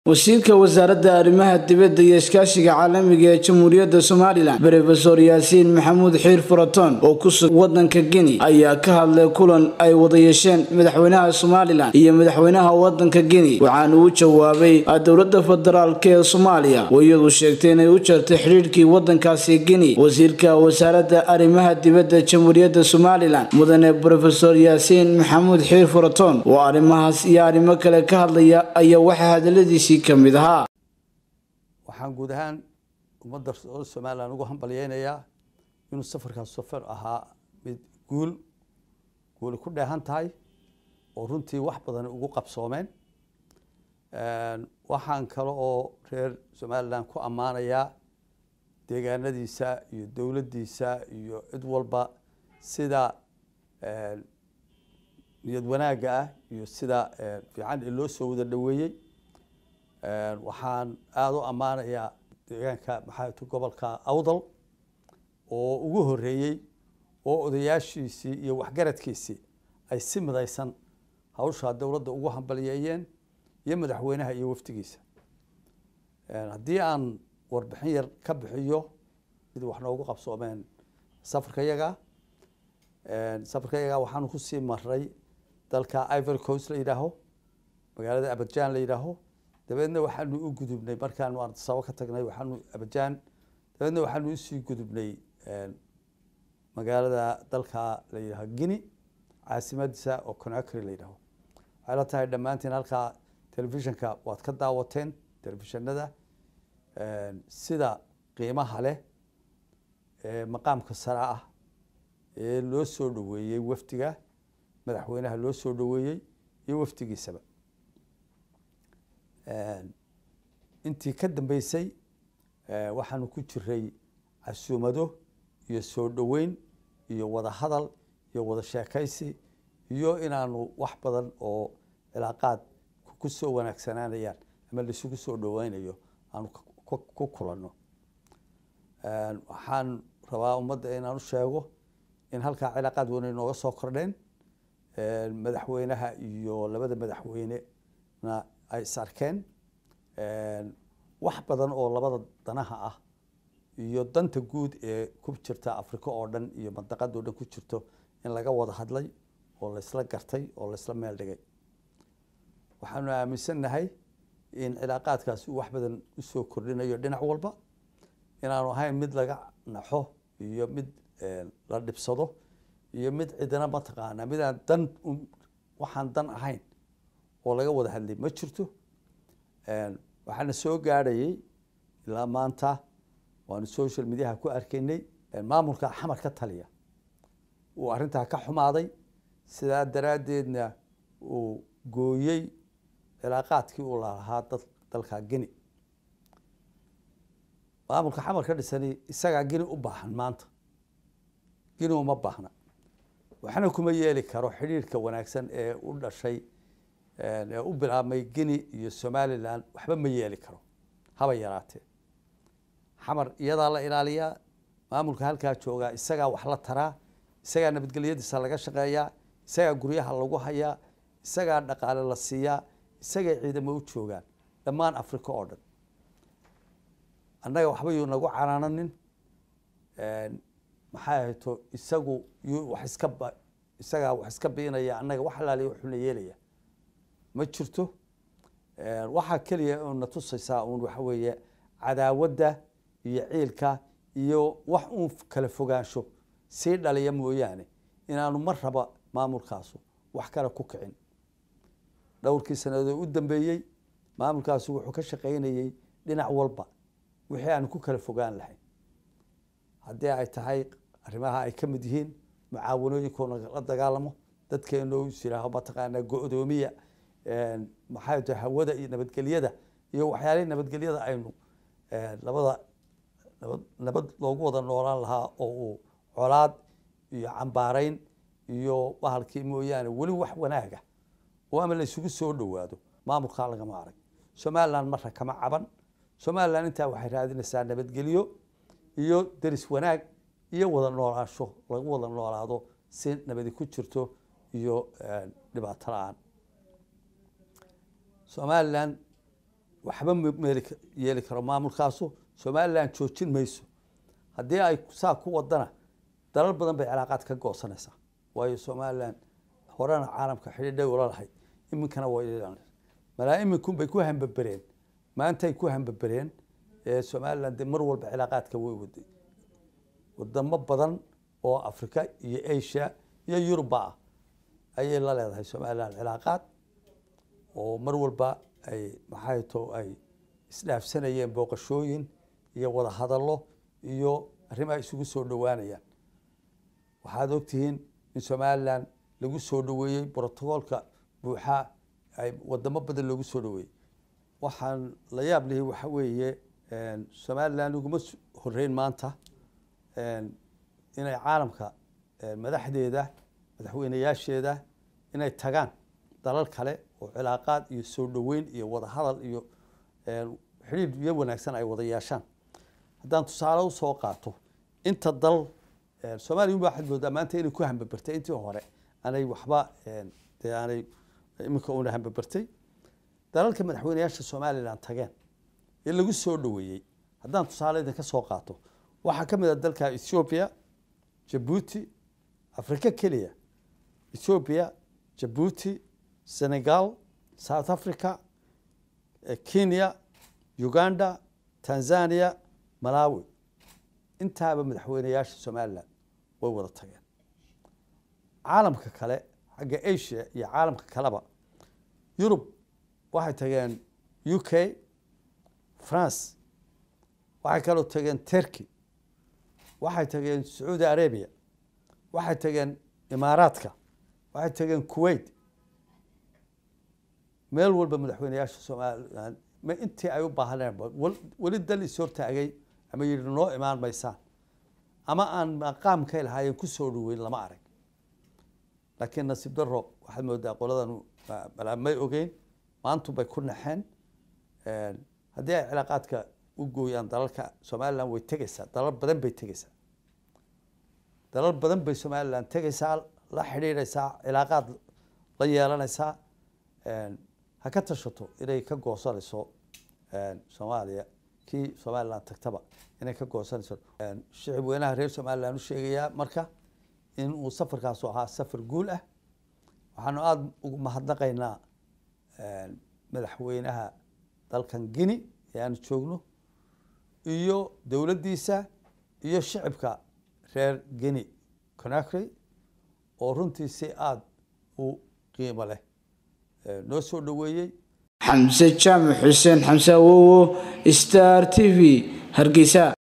wasiirka wasaaradda arrimaha dibadda iyo iskaashiga caalamiga ee jamhuuriyadda somalilan brofesor yaasiin maxamuud xiir furaton oo ku sugan waddanka geni ayaa ka hadlay kulan ay wada yeesheen madaxweynaha somalilan iyo madaxweynaha waddanka geni waxaana uu jawaabay dowladda federaalk ee soomaaliya oo iyadu sheegtay inay u jartay xidhiidhkii waddankaasi geni wasiirka wasaaradda arrimaha dibadda jamhuuriyadda somalilan mudane brofesor yaasiin maxamuud xiir furaton oo arrimahaas iyo arrimo kale ka hadlaya ayaa waxaa hadaladiisi waxaan guud ahaan ummadda somalilan ugu hambalyeynayaa inuu safarkaas safar ahaa mid guul guuli ku dheehan tahay oo runtii wax badan ugu qabsoomeen waxaan kale oo reer somalilan ku ammaanayaa deegaanadiisa iyo dowladdiisa iyo cid walba sida niyad wanaagga ah iyo sida fiican ee loo soo wada dhoweeyey waxaan aada u ammaanayaa deegaanka maxaatu gobolka awdal oo ugu horeeyey oo odayaashiisii iyo waxgaradkiisii ay si midaysan hawshaa dowladda ugu hambalyeeyeen iyo madaxweynaha iyo wafdigiisa haddii aan warbixin yar ka bixiyo sidii wax noogu qabsoomeen safarka yaga safarka yaga waxaanu kusii maray dalka ivory coast la yidhaaho magaalada abajan la yidhaaho dabeedna waxaanu u gudubnay markaanu ardasabo ka tagnay waxaanu abajaan dabeedna waxaanu usii gudubnay magaalada dalka la yidhaho guine caasimadiisa oo conacry la yidhaho waxay la tahay dhammaantiin halkaa telefishinka waad ka daawateen telefishinada sida qiimaha leh ee maqaamka sare ah ee loo soo dhoweeyey wafdiga madaxweynaha loo soo dhoweeyey iyo wafdigiisaba intii ka dambeysay waxaanu ku jiray casuumado iyo soo dhoweyn iyo wada hadal iyo wada sheekaysi iyo inaanu wax badan oo cilaaqaad ku soo wanaagsanaanayaan ama laisugu soo dhoweynayo aanu ku kulanno waxaan rabaa ummadda inaan u sheego in halkaa cilaaqaad weyn ay nooga soo kordheen madaxweynaha iyo labada madaxweynena ay is arkeen wax badan oo labada danaha ah iyo danta guud ee ku jirta africa oo dhan iyo mandaqada o dhan ku jirto in laga wada hadlay oo laysla gartay oo laysla meel dhigay waxaanu aaminsannahay in cilaaqaadkaasi uu wax badan usoo kordhinayo dhinac walba inaanu ahayn mid laga naxo iyo mid la dhibsado iyo mid cidina mataqaanaa midaan dan waxaan dan ahayn oo laga wada hadlay ma jirto waxaana soo gaadhayay ilaa maanta waanu social mediaha ku arkaynay maamulka xamar ka taliya uu arrintaa ka xumaaday sidaa daraaddeedna uu gooyey cilaaqaadkii uu lahaa dad dalka geni maamulka xamar ka dhisani isagaa geni u baahan maanta geni uma baahna waxna kuma yeeli karo xidhiirka wanaagsan ee u dhashay ee u bilaabmay geni iyo somalilan waxba ma yeeli karo haba yaraatee xamar iyadaa la ilaaliyaa maamulka halkaa joogaa isagaa wax la taraa isagaa nabadgelyadiisa laga shaqeeyaa isagaa guryaha lagu hayaa isagaa dhaqaale la siiyaa isagay ciidamo u joogaan dhammaan africa oo dhan annaga waxba yuu nagu canaananin maxay ahayto isagu yuu wax iska ba isagaa wax iska biinaya annaga wax alaaliya wuxuuna yeelaya ma jirto waxaa keliya una tusaysaa uun waxa weeye cadaawadda iyo ciilka iyo wax uun kala fogaansho sii dhaliya mooyaane inaanu mar raba maamulkaasu wax kale ku kicin dhowrkii sanadood u dambeeyey maamulkaasu wuxuu ka shaqaynayey dhinac walba wixii aanu ku kala fogaan lahayn haddii ay tahay arrimaha ay ka mid yihiin mucaawanooyinkoona la dagaalamo dadkeenoo is yihaaho mataqaanaa go-doomiya maxay tahay hawada iyo nabadgelyada iyo waxyaalihii nabadgelyada aynu labada nabad nabad loogu wada noolaan lahaa oo uu colaad iyo cambaarayn iyo bahalkii mooyaane weli wax wanaaga oo ama la isugu soo dhowaado maamulkaa lagama arag somalilan marra kama caban somalilan intaa waxay raadinaysaa nabadgelyo iyo deris wanaag iyo wada noolaansho lagu wada noolaado si nabadi ku jirto iyo dhibaato la-aan somalilan waxba meel yeeli karo maamulkaasu somalilan joojin mayso haddii ay saa ku wadana dalal badan bay cilaaqaad ka goosanaysaa waayo somalilan horena caalamka xidhiidhay ula lahayd iminkana way malaa iminkun bay ku hambabereen maantay ku hambabereen somalilan dee mar walba cilaaqaadka way waday wadamo badan oo africa iyo asia iyo yuruba ah ayay la leedahay somalilan cilaaqaad oo mar walba ay maxay to ay isdhaafsanayeen booqashooyin iyo wada hadallo iyo arrimaha isugu soo dhowaanayaan waxaad ogtihiin in somalilan lagu soo dhoweeyey brotocoolka buuxa ay wadamo badan loogu soo dhoweeyey waxaan la yaab lihi waxa weeye somalilan uguma horeyn maanta inay caalamka madaxdeeda madaxweyneyaasheeda inay tagaan dalal kale oo cilaaqaad iyo soo dhoweyn iyo wada hadal iyo xidhiidh iyo wanaagsan ay wada yeeshaan haddaan tusaale usoo qaato inta dal soomaliya un ba waxaad moodaa maanta inay ku hambabertay intii hore aanay waxba dee aanay iminka una hambabertay dalalka madaxweyneyaasha somalilan tageen ee lagu soo dhoweeyey haddaan tusaale idinka soo qaato waxaa ka mid a dalka ethiopia jabuuti africa keliya ethiopia jabuuti senegal south africa kenya uganda tanzania malawi intaaba madaxweyneyaasha somalilan way wada tageen caalamka kale xagga asia iyo caalamka kaleba yurub waxay tageen u k france waxay kaloo tageen turkey waxay tageen sacuudi arabia waxay tageen imaaraadka waxay tageen kuwait meel walba madaxweyneyaasha somalilan ma intii ay u baahaneen weli dal is hortaagay ama yidhi noo imaan maysaan ama aan maqaamkay lahaayeen kusoo dhoweyn lama arag laakiin nasiib daro waxaad moodaa qoladan may ogeyn maantu bay ku naxeen haddii ay cilaaqaadka u gooyaan dalalka somalilan way tegeysaa dalal badan bay tegeysaa dalal badan bay somalilan tegeysaa la xidhiidhaysaa cilaaqaad la yeelanaysaa ha ka tashato inay ka goosanayso soomaaliya kii somalilan tagtaba inay ka goosanayso shicib weynaha reer somalilan u sheegayaa marka in uu safarkaasu ahaa safar guul ah waxaanu aada ugu mahadnaqaynaa madaxweynaha dalkan guine ee aanu joogno iyo dowladdiisa iyo shicibka reer guine conakry oo runtii si aada u qiimo leh noo soo dhoweeyey xamse jaamac xuseen xamse awowo star t v hargeysa